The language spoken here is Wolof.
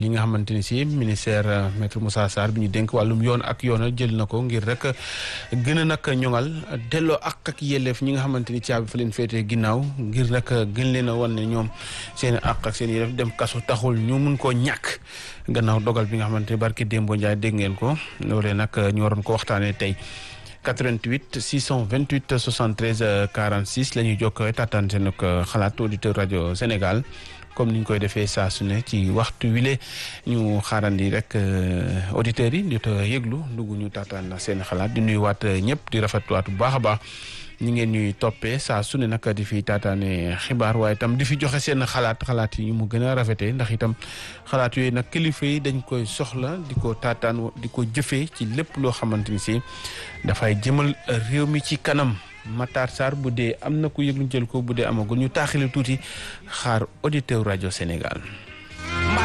yi nga xamante ni si ministère maître Moussa Sarr bi ñu dénk wàllum yoon ak yoonal jël na ko ngir rek gën a nag ñoŋal delloo ak ak yelleef ñi nga xamante ni caabi fa leen féetee ginnaaw ngir rek gën leen a wan ne ñoom seen ak ak seen yelleef dem kaso taxul ñu mun koo ñàkk gannaaw dogal bi nga xamante ni barki Dembo Ndiaye dégg ngeen ko loolee nag ñu waroon ko waxtaanee tey 88 628 73 46 la ñuy jokkoo taataan seen xalaat auditeur rajo Sénégal. comme ni ñu koy defee saa su ne ci waxtu wile ñu xaarandi rek auditeurs yi di yëglu dugg ñu taataan na seen xalaat di nuyuwaat ñëpp di rafetluwaat bu baax a baax ñi ngeen ñuy toppee saa su ne nag di fi taataane xibaar waaye itam di fi joxe seen xalaat xalaat yi mu gën a rafetee ndax itam xalaat yooyu nag kilifa yi dañ koy soxla di ko taataan di ko jëfee ci lépp loo xamante ni si dafay jëmal réew mi ci kanam. Matar Sarr bu dee am na ku yëg ñu jël ko bu dee amagul ñu taaxile tuuti xaar auditeur rajo Sénégal.